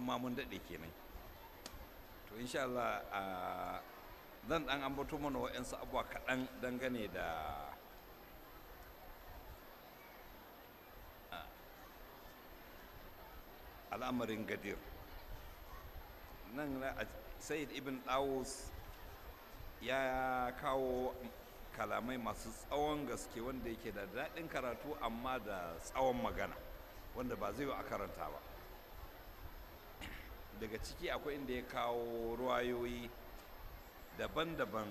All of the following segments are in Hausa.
ma mun daɗe kenan to insha Allah a zan ɗan ambato mana wa'yansu abuwa kaɗan dangane da a, al'amarin gadir nan na a- sayyid ibn dawus ya kawo kalamai masu tsawon gaske wanda yake da daɗin karatu amma da tsawon magana wanda ba zai yi a karanta ba daga ciki akwai inda ya kawo ruwayoyi daban-daban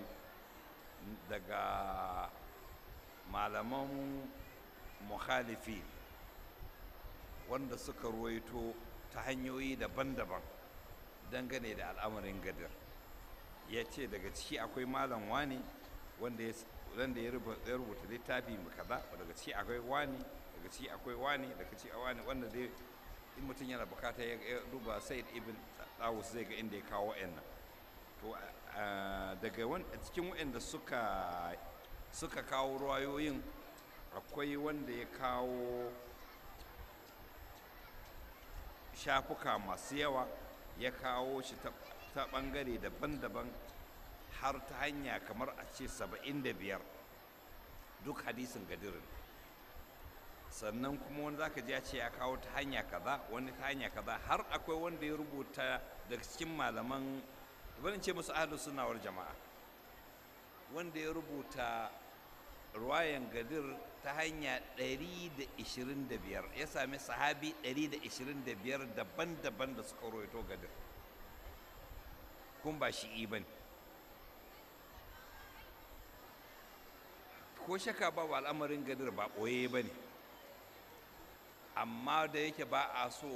daga malaman mukhalifi wanda suka ruwaito ta hanyoyi daban-daban dangane da al'amarin gadir ya ce daga ciki akwai malam wani wanda ya s- wanda ya rubu- ya rubuta littafi mu kaza daga ciki akwai wani daga ciki akwai wani daga ciki wani wanda dai in mutum yana bukata ya ya duba said ibn dawus zai ga inda ya kawo wa'annan to a- daga wan- a cikin wa'anda suka suka kawo ruwayoyin akwai wanda ya kawo shafuka masu yawa ya kawo shi ta- ta ɓangare daban-daban har ta hanya kamar a ce saba'in da biyar duk hadisin gadirin sannan kuma wani zaka ji ya ce ya kawo ta hanya kaza wani ta hanya kaza har akwai wanda ya rubuta daga cikin malaman bari in ce musu ahlus sunna wal jama'a wanda ya rubuta ruwayan gadir ta hanya 125 ya sami sahabi 125 daban-daban da suka rawaito gadir kun ba shi'i ba ne ko shaka ba wa al'amarin gadir ba ɓoye ba ne amma da yake ba a so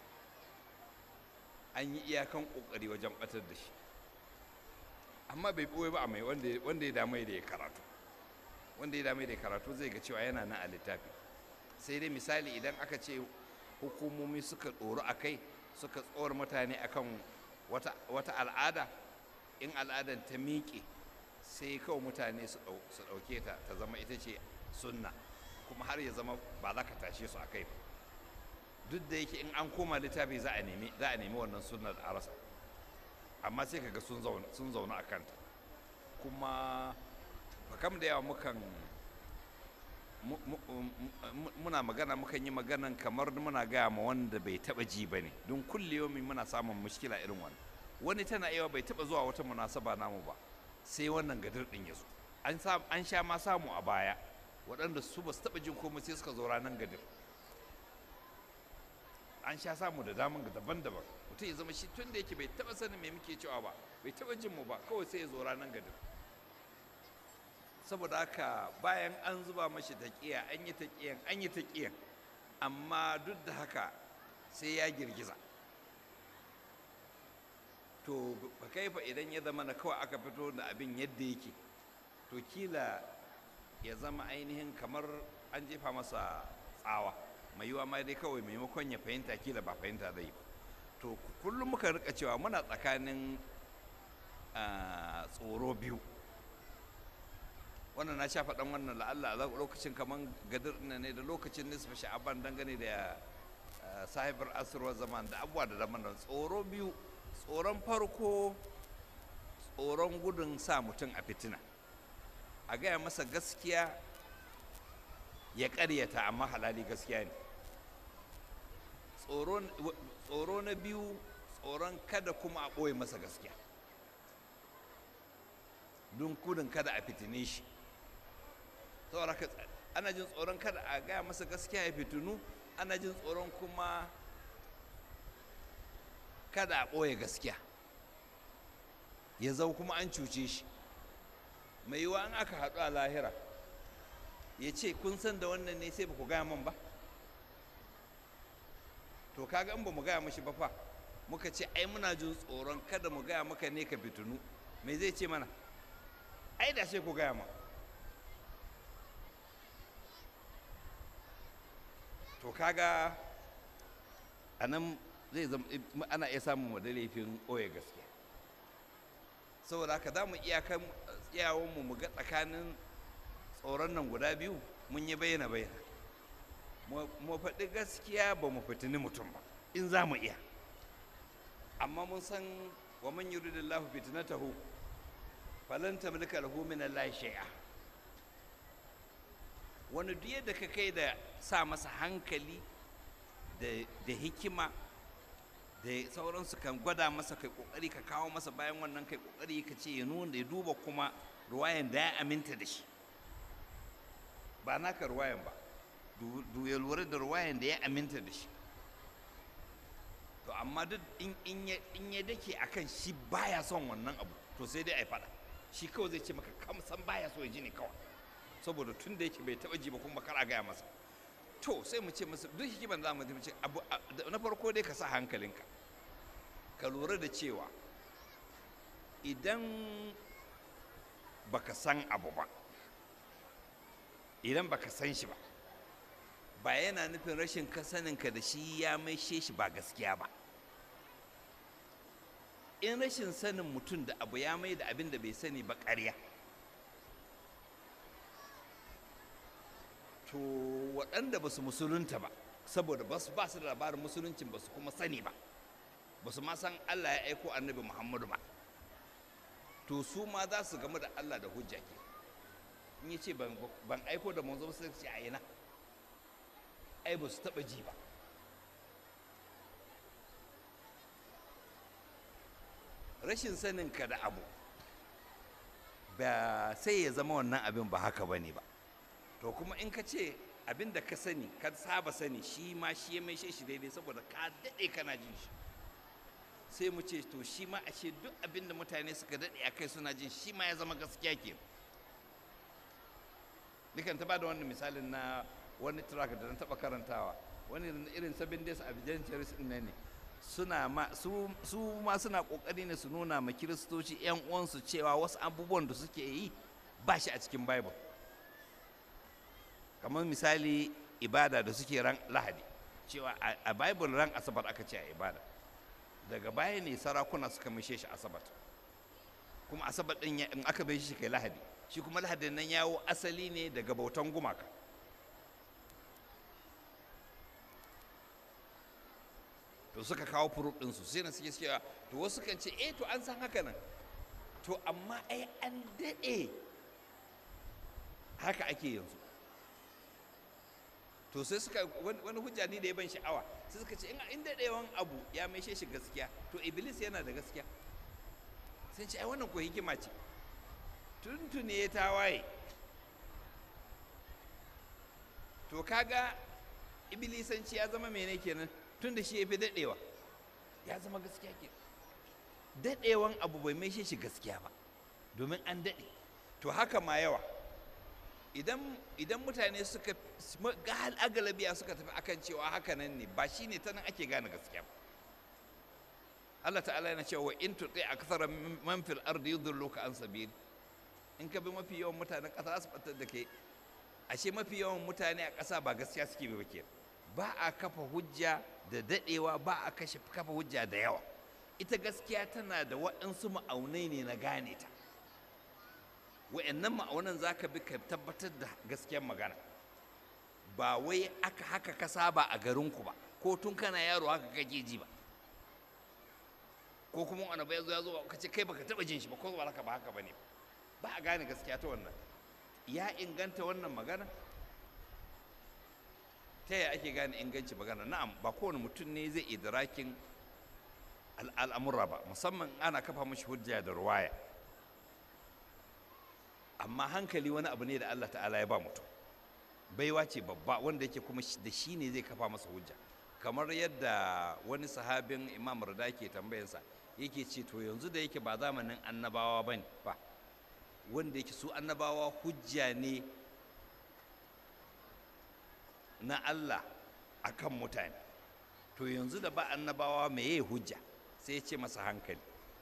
an yi iyakan ƙoƙari wajen ɓatar da shi amma bai ɓoye ba a mai wanda wanda ya damai da ya karatu wanda ya damai da ya karatu zai ga cewa yana nan a littafi sai dai misali idan aka ce hukumomi suka ɗoru a kai suka tsawar mutane akan wata, wata al'ada in al'adan ta miƙe sai kawai mutane su ɗau- su ɗauke ta ta zama ita ce sunna kuma har ya zama ba za ka tashe su a kai ba duk da yake in an koma littafi za a nemi za a nemi wannan sunnar a rasa amma sai kaga sun zauna sun zauna a kanta kuma kam da yawa mukan mu- mu- mu- muna magana mukan yi maganan kamar muna gaya ma wanda bai taba ji ba ne don kulliyomi muna samun mushkila irin wannan wani tana yawa bai taba zuwa wata munasaba namu ba sai wannan gadir din ya zo an sa- an sha ma samu a baya waɗanda su ba su taba jin komai sai suka zo ranar gadir an sha samu da daman ga daban-daban mutum ya zama shi tun da yake bai taba sanin me muke cewa ba bai taba jin mu ba kawai sai ya zo ranar gadin saboda haka bayan an zuba mashi taƙiya an yi taƙiyan an yi taƙiyan amma duk da haka sai ya girgiza to ba kai fa idan ya zama na kawai aka fito da abin yadda yake to kila ya zama ainihin kamar an jefa masa tsawa mai yiwa ma dai kawai maimakon ya fahimta kila ba fahimta zai ba to kullum muka rika cewa muna tsakanin ah, tsoro biyu wannan na sha faɗan wannan la'alla a lokacin kamar gadir ɗin ne da lokacin nisfa sha'aban dangane da ah, sahibar asirwar zaman da abubuwa da daban da tsoro biyu tsoron farko tsoron gudun sa mutum a fitina a gaya masa gaskiya ya ƙaryata amma halali gaskiya ne tsoro tsoro na biyu tsoron kada kuma a ɓoye masa gaskiya don gudun kada a fitine shi saboda haka ana jin tsoron kada a gaya masa gaskiya ya fitinu ana jin tsoron kuma kada a ɓoye gaskiya ya zau kuma an cuce shi mai yiwa an aka haɗu a lahira ya ce kun san da wannan ne sai ba ku gaya man ba to kaga in ba mu gaya mashi ba fa muka ce ai muna jin tsoron kada mu gaya maka ne ka fitinu me zai ce mana ai da sai ku gaya ma to kaga a nan zai zama ana iya samun wadda laifin ɓoye gaskiya saboda haka za mu iyakan iyawanmu mu ga tsakanin tsoron nan guda biyu mun yi bayyana bayyana mu faɗi gaskiya ba mu fitini mutum ba in za mu iya amma mun san wa man yuridillahu fitnatahu falan tamlika lahu min Allah shay'a wani duk yadda ka kai da sa masa hankali da hikima da sauransu kan gwada masa kai kokari ka kawo masa bayan wannan kai kokari ka ce ya nuna ya duba kuma ruwayan da ya aminta da shi ba naka ruwayan ba du ya lura da ruwayan da ya aminta da shi to amma duk in ya dake akan shi baya son wannan abu to sai dai a yi fada shi kawai zai ce maka kam san baya so ya ji ne kawai saboda tun da yake bai taba ji ba kuma kar a gaya masa to sai mu ce masa duk hikiman za mu ce abu na farko dai ka sa hankalinka ka lura da cewa idan baka san abu ba idan baka san shi ba ba yana nufin rashin kasaninka da shi ya maishe shi ba gaskiya ba in rashin sanin mutum da abu ya mai da abin da bai sani ba ƙarya to waɗanda ba su musulunta ba saboda ba su ba su da labarin musuluncin ba su kuma sani ba ba su ma san Allah ya aiko annabi Muhammadu ba to su ma za su gamu da Allah da hujja ke in ya ce ban aiko da manzo sai ce a ina ai ba su taɓa ji ba rashin sanin ka da abu ba sai ya zama wannan abin ba haka ba ne ba to kuma in ka ce abin da ka sani ka saba sani shi ma shi ya maishe shi daidai saboda ka daɗe kana jin shi sai mu ce to shi ma a ce duk abin da mutane suka daɗe a kai suna jin shi ma ya zama gaskiya ke dukan ta ba da wannan misalin na wani track da na taɓa karantawa wani irin seven days adventures ɗin ne suna ma su, su ma suna ƙoƙari ne su nuna ma kiristoci 'yan uwansu cewa wasu abubuwan da suke yi ba shi a cikin bible kamar misali ibada da suke ran lahadi cewa a bible ran asabar aka ce a ibada daga baya ne sarakuna suka mishe shi asabar kuma asabar din in aka bai shi kai lahadi shi kuma lahadin nan yawo asali ne daga bautan gumaka to suka kawo furut ɗinsu sai na suke cewa to wasu kan ce eh to an san haka nan to amma ai an daɗe haka ake yanzu to sai suka wani hujja ne da ya ban sha'awa sai suka ce in daɗewan abu ya maishe shi gaskiya to iblis yana da gaskiya sai ce ai wannan ko hikima ce tuntune ya tawaye to kaga iblisanci ya zama mene kenan tun da shi ya fi daɗewa ya zama gaskiya ke daɗewan abu bai maishe shi gaskiya ba domin an daɗe to haka ma yawa idan mutane suka ga agalabiya suka tafi akan cewa haka nan ne ba shi ne ta nan ake gane gaskiya ba Allah ta'ala yana cewa in tuɗe a kasar man fil ardi yudulluka an sabili in ka bi mafi yawan mutanen ƙasa su batar da ke ashe mafi yawan mutane a ƙasa ba gaskiya suke ba ke ba a kafa hujja da daɗewa ba a kashe kafa hujja da yawa ita gaskiya tana da waɗansu ma'aunai ne na gane ta wa'annan ma'aunan za ka bi ka tabbatar da gaskiyar magana ba wai aka haka ka saba a garinku ba ko tun kana yaro haka kake ji ba ko kuma wani bai zo ya zo ka ce kai baka taba jin shi ba ko ba haka ba haka bane ba a gane gaskiya ta wannan ya inganta wannan magana ta yaya ake gane inganci magana na'am ba kowane mutum ne zai idrakin al'amura ba musamman ana kafa mashi hujja da ruwaya amma hankali wani abu ne da Allah ta'ala ya ba mutum baiwa ce babba wanda yake kuma da shi ne zai kafa masa hujja kamar yadda wani sahabin imam rada ke tambayarsa yake ce to yanzu da yake ba zamanin annabawa ba ba wanda yake su annabawa hujja ne na Allah a kan mutane to yanzu da ba annabawa me ya hujja sai ya ce masa hankali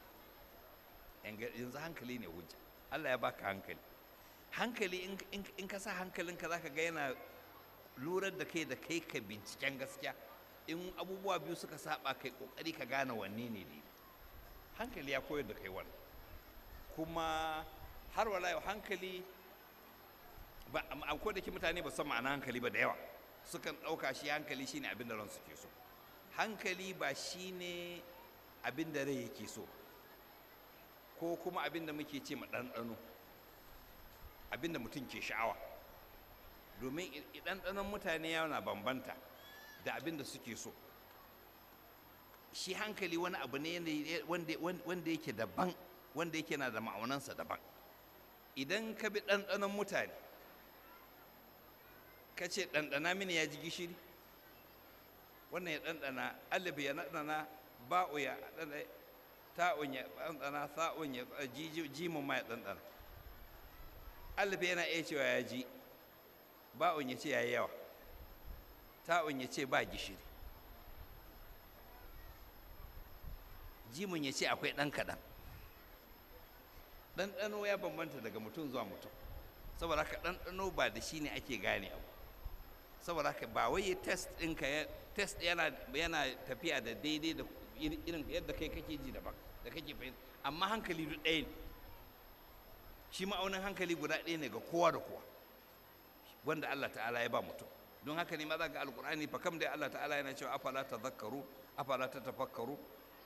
yanzu hankali ne hujja Allah ya baka hankali hankali in ka sa hankalinka za ka ga yana lurar da kai da kai ka binciken gaskiya in abubuwa biyu suka saba kai kokari ka gane wanne ne ne hankali ya koyar da kai wannan kuma har wala yau hankali ba ko da ke mutane ba san ma'ana hankali ba da yawa sukan ɗauka shi hankali shine abin da ran suke so hankali ba shine abin da rai yake so ko kuma abin da muke ce ma ɗanɗano abin da mutum ke sha'awa domin ɗanɗanon mutane yana bambanta da abin da suke so shi hankali wani abu ne wanda yake daban wanda yake na da ma'aunansa daban idan ka bi ɗanɗanon mutane ka ce ɗanɗana mini ya ji gishiri wannan ya ɗanɗana alif ya ɗanɗana ba'u ya ɗanɗana ta'un ya ɗanɗana sa'un ya jimin ma ya ɗanɗana alif yana iya cewa ya ji ba'un ya ce ya yi yawa ta'un ya ce ba gishiri jimin ya ce akwai ɗan kaɗan ɗanɗano ya bambanta daga mutum zuwa mutum saboda haka ɗanɗano ba da shi ne ake gane abu saboda haka ba wai test ɗinka ya test yana yana tafiya da daidai da irin yadda kai kake ji daban da kake fahimta amma hankali duk ɗaya ne shi ma'aunin hankali guda ɗaya ne ga kowa da kowa wanda Allah ta'ala ya ba mutum don haka ne ma za ga alkur'ani fa kam dai Allah ta'ala yana cewa afala tadhakkaru afala tatafakkaru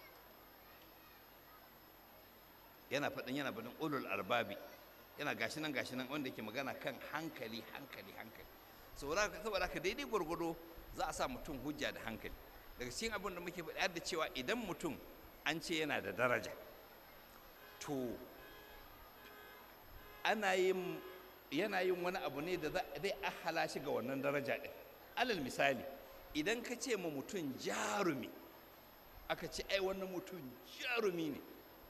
yana faɗin yana faɗin ulul albabi yana gashi nan gashi nan wanda yake magana kan hankali hankali hankali saboda haka daidai gwargwado za a sa mutum hujja da hankali daga cikin abin da muke faɗi da cewa idan mutum an ce yana da daraja to ana yin yana yin wani abu ne da zai ahala shi ga wannan daraja ɗin alal misali idan ka ce ma mutum jarumi aka ce ai wannan mutum jarumi ne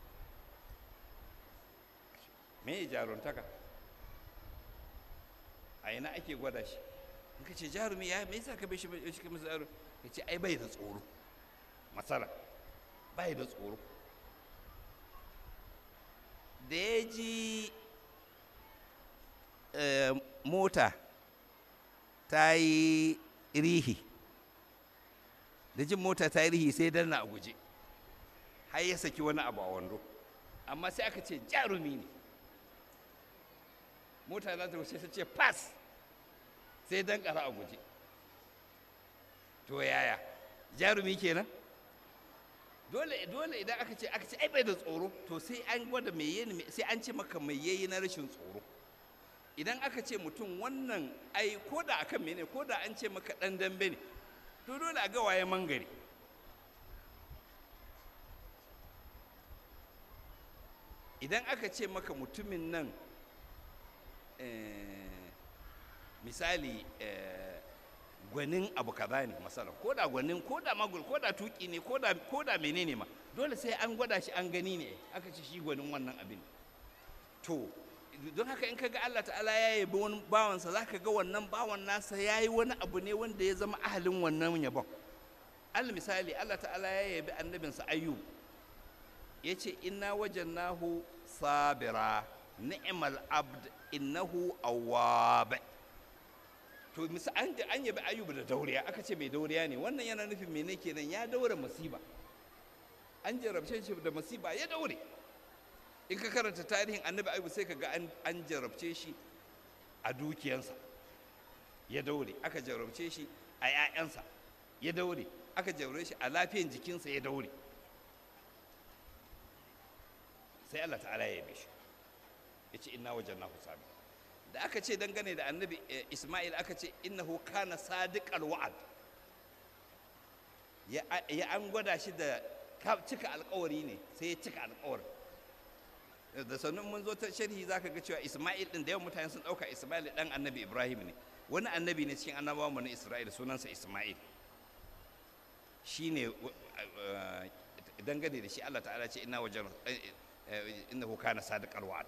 me ya jaruntaka a ina ake gwada shi in ka ce jarumi ya me yasa ka bai shi shi kamar jarumi ka ce ai bai da tsoro matsala bai da tsoro da ya ji mota ta yi rihi da jin mota ta yi rihi sai danna a guje har ya saki wani abu a wando amma sai aka ce jarumi ne mota za ta wuce ta ce pass sai dan kara a guje to yaya jarumi kenan dole dole idan aka ce aka ce ai bai da tsoro to sai an gwada me yayi sai an ce maka me yayi na rashin tsoro idan aka ce mutum wannan ai ko da akan mene ko da an ce maka dan dambe ne to dole a ga waye mangare idan aka ce maka mutumin nan misali gwanin abu kaza ne masala ko da gwanin ko da magul ko da tuki ne ko da ko da menene ma dole sai an gwada shi an gani ne aka ce shi gwanin wannan abin to don haka in kaga Allah ta'ala ya yabi wani bawansa za ka ga wannan bawan nasa ya yi wani abu ne wanda ya zama ahalin wannan yabon al misali Allah ta'ala ya yabi annabinsa ayyub ya ce inna wajannahu sabira ni'mal abd innahu awwab to misa an an yabi ayyub da dauriya aka ce mai dauriya ne wannan yana nufin mene kenan ya daura masiba an jarabce shi da masiba ya daure in ka karanta tarihin annabi ayyub sai ka ga an jarabce shi a dukiyansa ya daure aka jarabce shi a 'ya'yansa ya daure aka jarabce shi a lafiyan jikinsa ya daure sai Allah ta'ala ya yabe shi ya ce inna wajen na sami da aka ce dangane da annabi isma'il aka ce innahu kana sadiqal wa'ad ya an gwada shi da cika alkawari ne sai ya cika alkawarin da sannan mun zo ta sharhi zaka ga cewa isma'il din da yawan mutane sun dauka isma'il dan annabi ibrahim ne wani annabi ne cikin annabawan mu na isra'il sunansa isma'il shine dangane da shi Allah ta'ala ce inna wajen innahu kana sadiqal wa'ad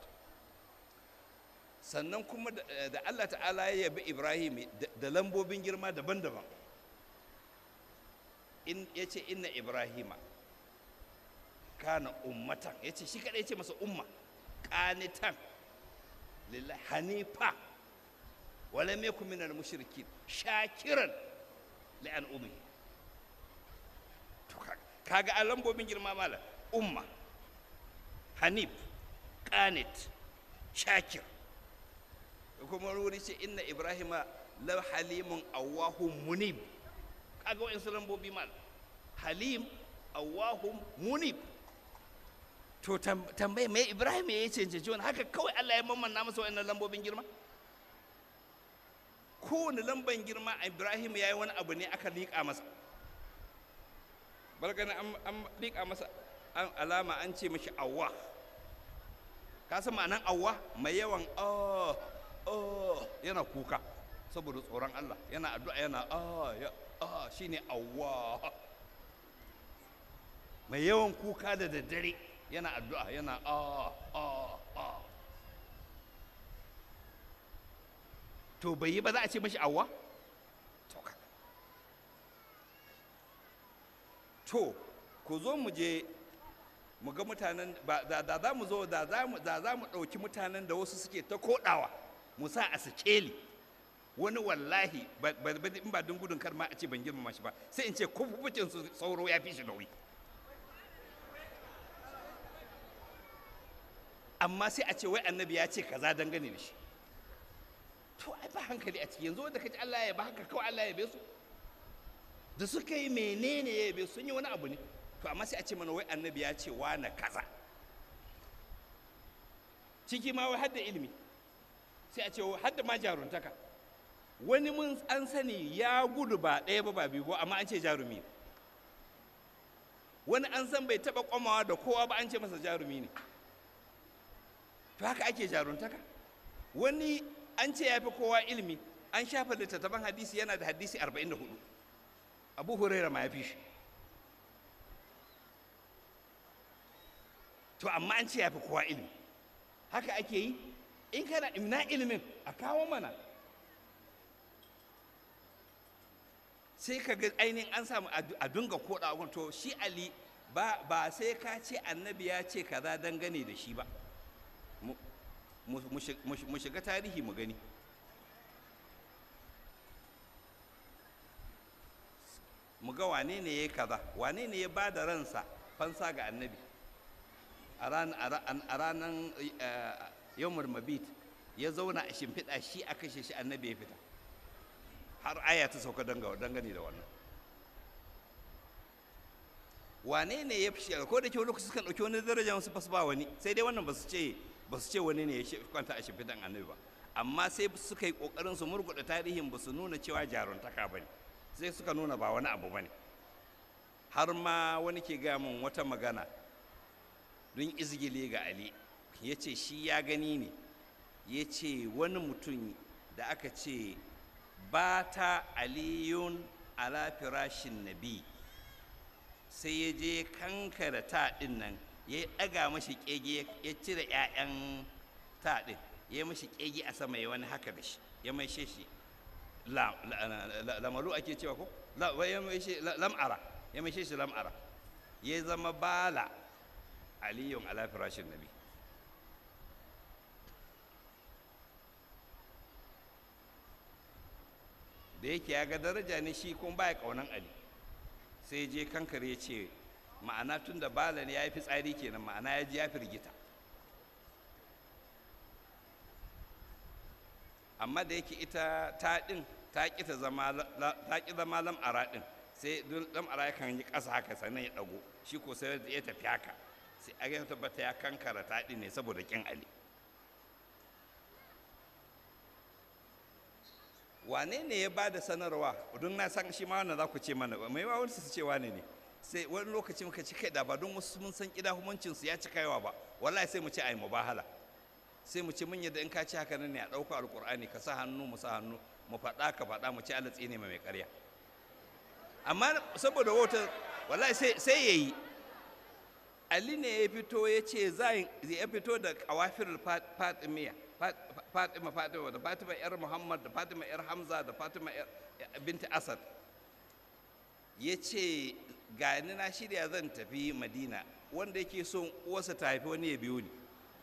sannan kuma da Allah ta'ala ya yabi Ibrahim da lambobin girma daban-daban in yace inna Ibrahima kana ummatan yace shi kadai yace masa umma qanitan lillahi hanifa wala yakun minal mushrikin shakiran li an ummi to kaga a lambobin girma mala umma hanif qanit shakir kuma wuri ce inna ibrahima la halimun awahun munib kaga wa'in lambobi mal halim awahum munib to tambaye mai ibrahim ya yi cancanci wani haka kawai allah ya mamanna masa wa'annan lambobin girma kowane lamban girma ibrahim ya yi wani abu ne aka liƙa masa balgana an liƙa masa alama an ce mashi awwa ka san ma'anan awwa mai yawan oh oh yana kuka saboda tsoron allah yana addu'a yana ah ya ah shine awwa mai yawan kuka da daddare yana addu'a yana ah ah ah to bai yi ba za a ce mashi awwa to ku zo mu je mu ga mutanen da za mu zo da za mu ɗauki mutanen da wasu suke ta koɗawa mu sa a sikeli wani wallahi in ba don gudun kar ma a ce ban girmama shi ba sai in ce kufufucin su sauro ya fi shi nauyi amma sai a ce wai annabi ya ce kaza dangane da shi to ai ba hankali a ciki yanzu wanda kaji Allah ya ba haka kawai Allah ya be su da suka yi menene ya be sun yi wani abu ne to amma sai a ce mana wai annabi ya ce na kaza ciki ma wai hadda ilimi sai a ce hadda ma jaruntaka wani mun an sani ya gudu ba ɗaya ba ba biyu ba amma an ce jarumi ne wani an san bai taɓa kwamawa da kowa ba an ce masa jarumi ne to haka ake jaruntaka wani an ce ya fi kowa ilimi an shafa littattafan hadisi yana da hadisi 44 abu huraira ma ya fi shi to amma an ce ya fi kowa ilimi haka ake yi in kana ina ilimin a kawo mana sai ka ga ainihin an samu a dunga koda to shi ali ba sai ka ce annabi ya ce kaza dangane da shi ba mu shiga tarihi mu gani mu ga wane ne ya kaza wane ne ya ba da ransa fansa ga annabi a ranar yawmar mabit ya zauna a shimfiɗa shi a kashe shi annabi ya fita har aya ta sauka dangane da wannan wane ne ya fi ko da ke wani lokaci sukan ɗauki wani daraja wasu basu ba wani sai dai wannan ba su ce ba su ce wani ne ya kwanta a shimfiɗan annabi ba amma sai suka yi ƙoƙarin su murguɗa tarihin ba su nuna cewa jaruntaka ba ne sai suka nuna ba wani abu ba ne har ma wani ke gaya min wata magana don izgile ga ali ya ce shi ya gani ne ya ce wani mutum da aka ce ba ta aliyun ala firashin nabi sai ya je kankara ta ɗin nan ya ɗaga mashi ƙege ya cire 'ya'yan ta ɗin ya mashi ƙege a sama ya wani haka da shi ya mai shi lamalu ake cewa ko lam'ara ya mai shi lam'ara ya zama bala aliyun ala firashin nabi da yake ya ga daraja ne shi kuma baya kaunan ali sai je kankare ya ce ma'ana tun da bala ne ya yi fitsari kenan ma'ana ya ji ya firgita amma da yake ita ta ɗin ta ƙi ta zama ta ƙi zama lam'ara ɗin sai lam'ara ya kan yi ƙasa haka sannan ya ɗago shi ko sai ya tafi haka sai a ya tabbata ya kankara ta ɗin ne saboda ƙin ali wane ne ya ba da sanarwa don na san shi ma wannan za ku ce mana mai ma wani su ce wane ne sai wani lokaci muka ci kai da ba don wasu mun san kida humancin su ya ci kaiwa ba wallahi sai mu ce ai mubahala sai mu ce mun yadda in ka ci haka nan ne a ɗauka alƙur'ani ka sa hannu mu sa hannu mu faɗa ka faɗa mu ci Allah tsine mai ƙarya amma saboda wata wallahi sai sai yayi Ali ne ya fito ya ce zai ya fito da kawafirul fatimiya fatima fatima da fatima yar muhammad da fatima yar hamza da fatima yar binti asad ya ce gani na shirya zan tafi madina wanda yake son uwarsa ta haifi wani ya biyo ni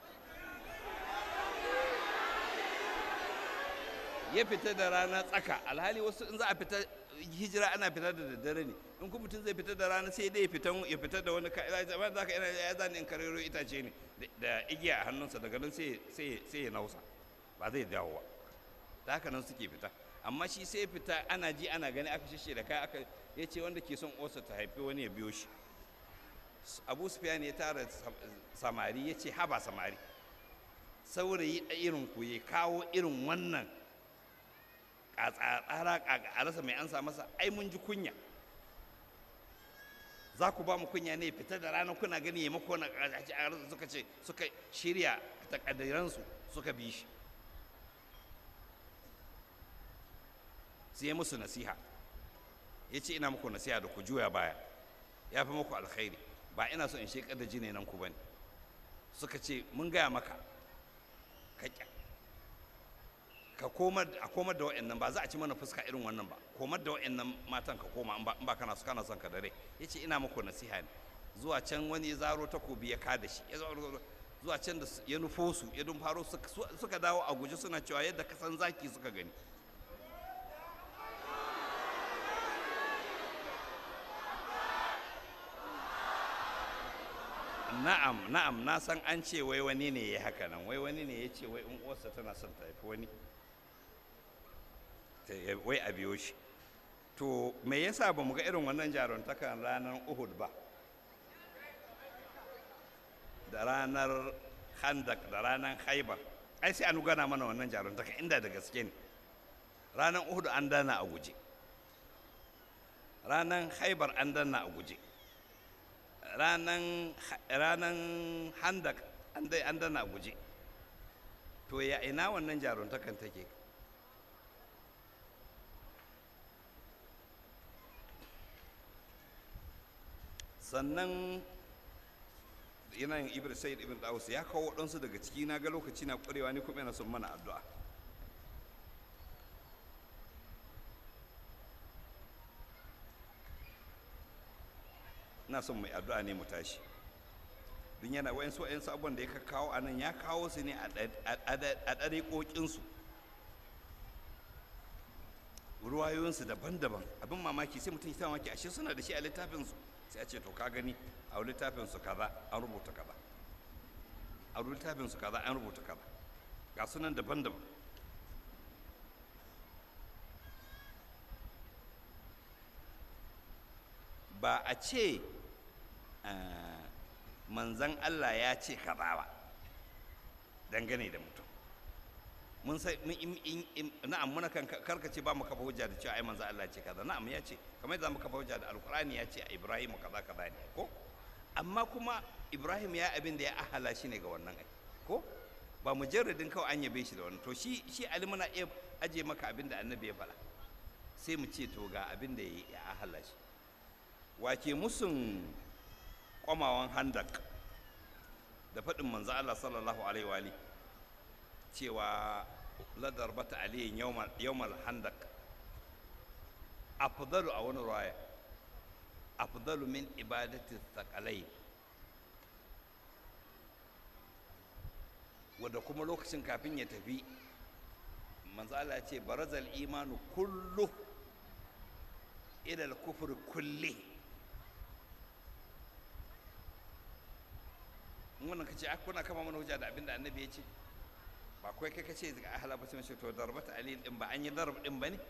ya fita da rana tsaka alhali wasu in za a fita hijira ana fita da daddare ne in kuma mutum zai fita da rana sai dai ya fita da wani kamar za ka yana ya zani in karero itace ne da igiya a hannunsa daga nan sai ya nausa ba zai dawo ba ta haka nan suke fita amma shi sai fita ana ji ana gani aka shishe da kai aka ya ce wanda ke son osa ta haifi wani ya biyo shi abu sufyan ya tara samari ya ce haba samari saurayi irin ku ya kawo irin wannan tsara a rasa mai ansa masa ai mun ji kunya za ku ba mu kunya ne fita da ranar kuna gani ya mako na suka ce suka shirya takaddaransu suka bi shi sai musu nasiha ya ce ina muku nasiha da ku juya baya ya fi muku alkhairi ba ina so in shekar da jini nan ku bane suka ce mun gaya maka ka ka komar a komar da wa'annan ba za a ci mana fuska irin wannan ba komar da wa'annan matan ka koma in ba kana su kana son ka dare yace ina muku nasiha ne zuwa can wani zaro takobi ya kada shi ya zuwa can da ya nufo su ya dun faro suka dawo a guje suna cewa yadda kasan zaki suka gani na'am na'am na san an ce wai wani ne ya haka nan wai wani ne ya ce wai in uwarsa tana son ta haifi wani wai a biyo shi to me yasa ba mu ga irin wannan jaruntakan ranar uhud ba da ranar handak da ranar haibar ai sai an gana mana wannan jaruntakan inda da gaske ne ranar uhud an dana a guje ranar haibar an dana a guje ranar handak an dana a guje to ya ina wannan jaruntakan take sannan yanayin ibn sayyid ibn dawus ya kawo waɗansu daga ciki na ga lokaci na ƙwarewa ni kuma yana son mana addu'a ina son mai addu'a ne mu tashi don yana wayansu wayansu abubuwan da ya kawo a nan ya kawo su ne a ɗariƙoƙinsu ruwayoyinsu daban-daban abin mamaki sai mutum ya mamaki ashe suna da shi a littafinsu sai a ce to ka gani a littafinsu kaza an rubuta kaza a littafinsu kaza an rubuta kaza ga sunan daban-daban ba a ce manzan Allah ya ce kaza ba dangane da mutum mun sai na'am muna kan karkace ba mu kafa hujja da cewa ai manzo Allah ce kaza na'am ya ce kamar yadda mu kafa hujja da alqur'ani ya ce Ibrahim kaza kaza ne ko amma kuma Ibrahim ya abin da ya ahala shi ne ga wannan ai ko ba mujarradin kawai an yabe shi da wannan to shi shi Ali muna iya aje maka abin da annabi ya faɗa sai mu ce to ga abin da ya ahala shi wake musun kwamawan handak da faɗin manzo Allah sallallahu alaihi wa alihi cewa ladar bata aliyin yawmal handak afdalu a wani ruwaya afdalu min ibadati thakalai wadda kuma lokacin kafin ya tafi manzo Allah ya ce barazal imanu kullu ila al-kufr kulli wannan kace kuna kama mana hujja da abinda annabi ya ce ba kawai kai kace ga ahla ba sai to darbata ali din ba an yi darb din bane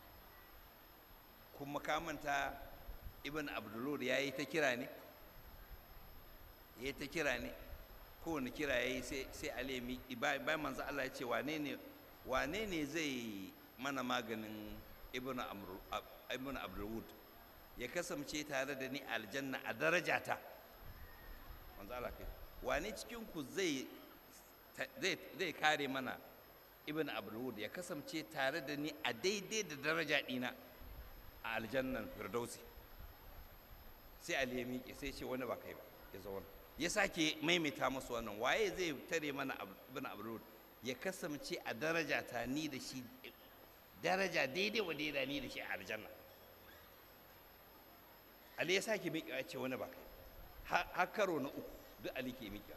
kuma ka manta ibn abdulur yayi ta kira ne yayi ta kira ne kowane kira yayi sai sai ali mi bayan manzo Allah ya ce wane ne wane ne zai mana maganin ibn amr ibn abdulwud ya kasance tare da ni aljanna a darajata manzo Allah kai wane cikin ku zai zai kare mana ibn abdulwud ya kasance tare da ni a daidai da daraja dina a aljannan firdausi sai ali ya miƙe sai ce wani ba kai ba ya zauna ya sake maimaita musu wannan waye zai tare mana ibn abdulwud ya kasance a daraja ta ni da shi daraja daidai wa daidai ni da shi a aljanna ali ya sake miƙe ya ce wani ba kai har karo na uku duk ali ke miƙe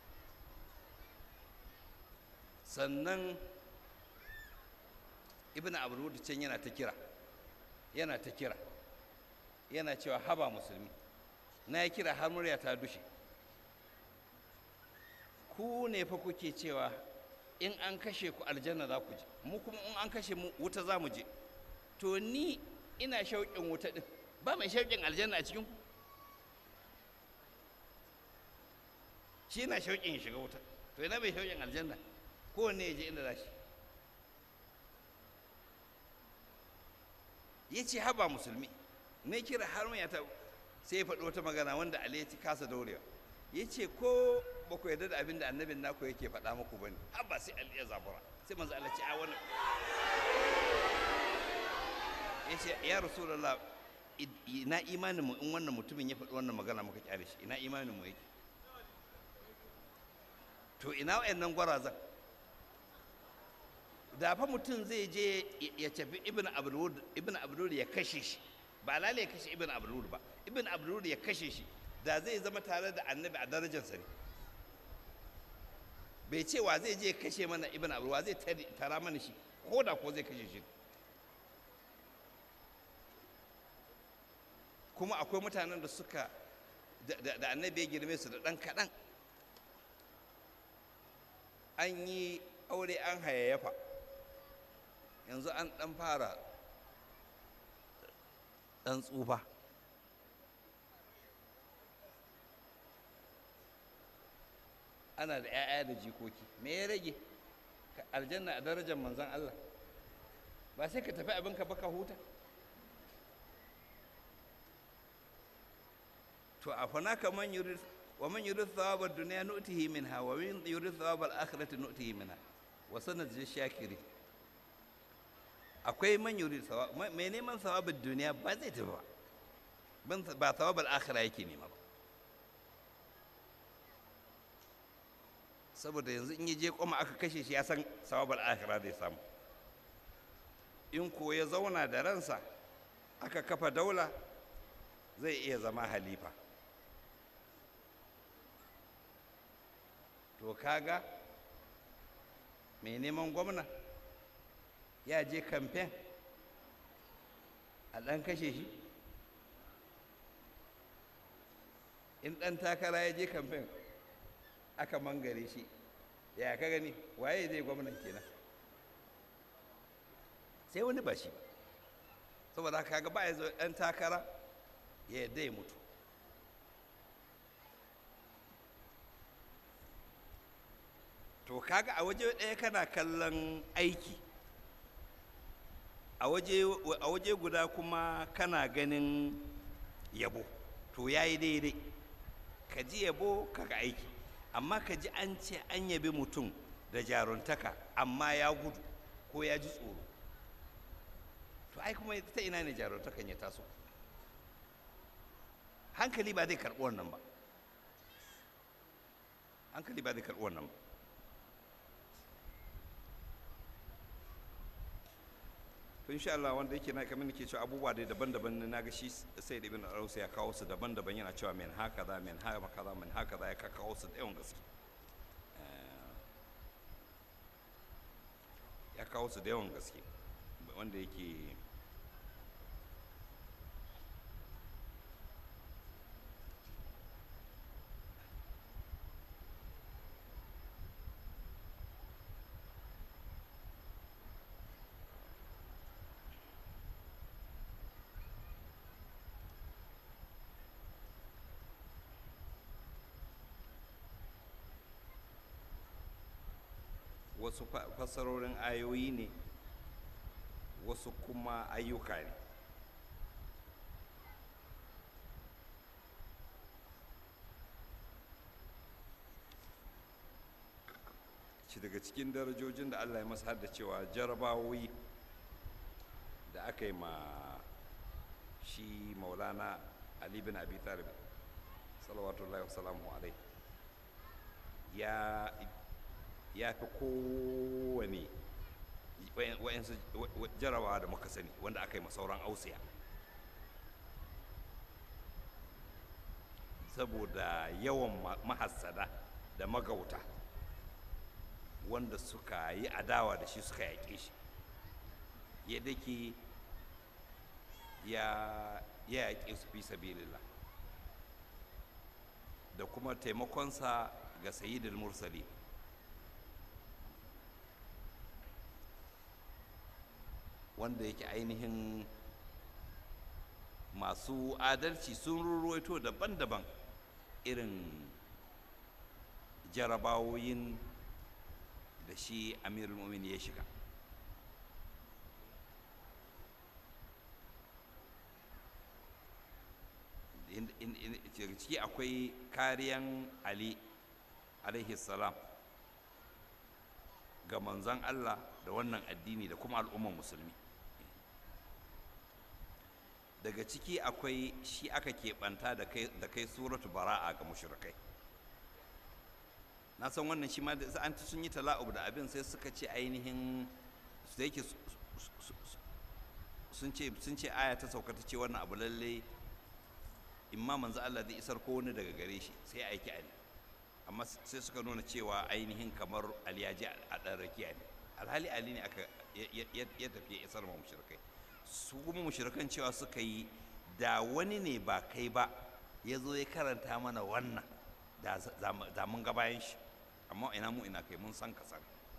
sannan ibn abrud can yana ta kira yana ta kira yana cewa haba musulmi na ya kira har murya ta dushe ku ne fa kuke cewa in an kashe ku aljanna za ku je mu kuma in an kashe mu wuta za mu je to ni ina shauƙin wuta ɗin ba mai shauƙin aljanna a cikin ku shi na shauƙin shiga wuta to ina bai shauƙin aljanna kowanne ya je inda za shi ya ce haba musulmi na kira har mai ta sai ya faɗi wata magana wanda ali ya ci kasa daurewa ya ce ko ba ku yarda da abin da annabin naku yake faɗa muku ba ne haba sai ali ya zabura sai manzo Allah ce a wannan ya ce ya rasulullah ina imanin mu in wannan mutumin ya faɗi wannan magana muka kyale shi ina imanin mu yake to ina wayannan gwarazan da fa mutum zai je ya tafi ibn abdul ibn abdul ya kashe shi ba lalle ya kashe ibn abdul ba ibn abdul ya kashe shi da zai zama tare da annabi a darajarsa ne bai ce wa zai je ya kashe mana ibn abdul wa zai tara mana shi ko da ko zai kashe shi kuma akwai mutanen da suka da annabi ya girme su da ɗan kaɗan an yi aure an hayayyafa yanzu an ɗan fara ɗan tsufa ana da 'ya'ya da jikoki me ya rage aljanna a darajar manzan Allah ba sai ka tafi abinka baka huta to a fanaka man yurid wa man yurid thawab ad-dunya nu'tihi minha wa man yurid thawab al-akhirati nu'tihi minha wa sanajzi shakiri akwai man yurid thawab mai neman thawab ad-dunya ba zai tafi ba ba thawab al-akhira yake nema ba saboda yanzu in je koma aka kashe shi ya san thawab al-akhira zai samu in ko ya zauna da ransa aka kafa daula zai iya zama halifa to kaga mai neman gwamna ya je kamfen a ɗan kashe shi in ɗan takara ya je kamfen aka mangare shi ya ka gani waye zai gwamnan kenan sai wani ba shi ba saboda haka ga ba ya zo ɗan takara ya yadda ya mutu to kaga a waje ɗaya kana kallon aiki a waje guda kuma kana ganin yabo to ya yi daidai ka ji yabo kaga aiki amma ka ji an ce an yabi mutum da jaruntaka amma ya gudu ko ya ji tsoro to ai kuma ta ina ne jaruntakan ya taso hankali ba zai karɓi wannan ba hankali ba zai karɓi wannan ba to insha Allah wanda yake na kamar nake cewa abubuwa dai daban-daban na ga shi sai da ibn Arausa ya kawo su daban-daban yana cewa min haka za min haka kaza min haka za ya kawo su da yawan gaske ya kawo su da yawan gaske wanda yake wasu fassarorin ayoyi ne wasu kuma ayyuka ne shi daga cikin darajojin da allah ya masa da cewa jarabawoyi da aka yi ma shi maulana ali bin abi talib salawatullahi wasalamu alai ya ya fi kowane wa'yansu jarabawa da muka sani wanda aka yi sauran ausiya saboda yawan mahassada da magauta wanda suka yi adawa da shi suka yaƙe shi yadda ke ya yaƙe su fi sabilillah da kuma taimakonsa ga sayyidul mursali wanda yake ainihin masu adalci sun ruruwaito daban-daban irin jarabawoyin da shi amirul mumin ya shiga ciki akwai kariyan ali alaihi salam ga manzon allah da wannan addini da kuma al'ummar musulmi daga ciki akwai shi aka keɓanta da kai suratu bara'a ga mushrikai na san wannan shi ma da an sun yi tala'ub da abin sai suka ce ainihin da yake sun ce sun ce aya ta sauka ta ce wannan abu lalle imma manzo Allah zai isar ko wani daga gare shi sai aiki Ali amma sai suka nuna cewa ainihin kamar Ali ya ji a ɗan rakiya ne alhali Ali ne aka ya tafi ya isar ma mushrikai su kuma mushrikan cewa suka yi da wani ne ba kai ba ya zo ya karanta mana wannan da mun ga bayan shi amma ina mu ina kai mun san ka san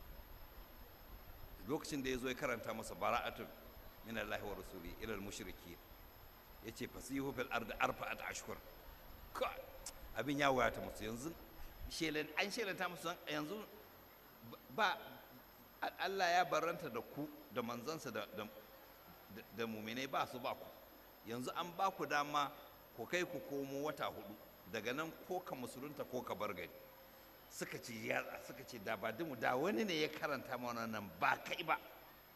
lokacin da ya zo ya karanta masa bara'atun min Allah wa rasuli ila al-mushriki yace fasihu fil ard arba'at ashhur ka abin ya wayata musu yanzu shelan an shelanta musu yanzu ba Allah ya baranta da ku da manzansa da da muminai ba su ba ku yanzu an ba ku dama ku kai ku komo wata hudu daga nan ko ka musulunta ko ka bar gari suka ce yatsa suka ce da ba dimu da wani ne ya karanta mana nan ba kai ba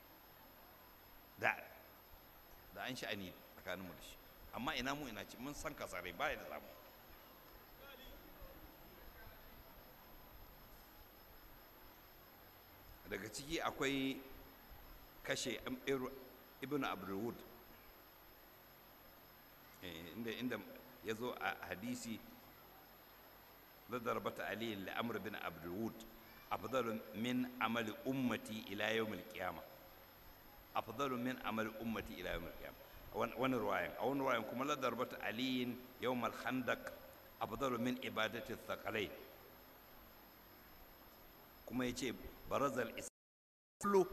da da an sha'ani tsakaninmu da shi amma ina mu ina ci mun san kasare ba da zamu daga ciki akwai kashe ibn abdulwud inda inda ya zo a hadisi ضربت علي لأمر بن عبد الود أفضل من عمل أمتي إلى يوم القيامة أفضل من عمل أمتي إلى يوم القيامة وان رواية أو رواية كما لا ضربت علي يوم الخندق أفضل من عبادة الثقلين كما يجي برز الإسلام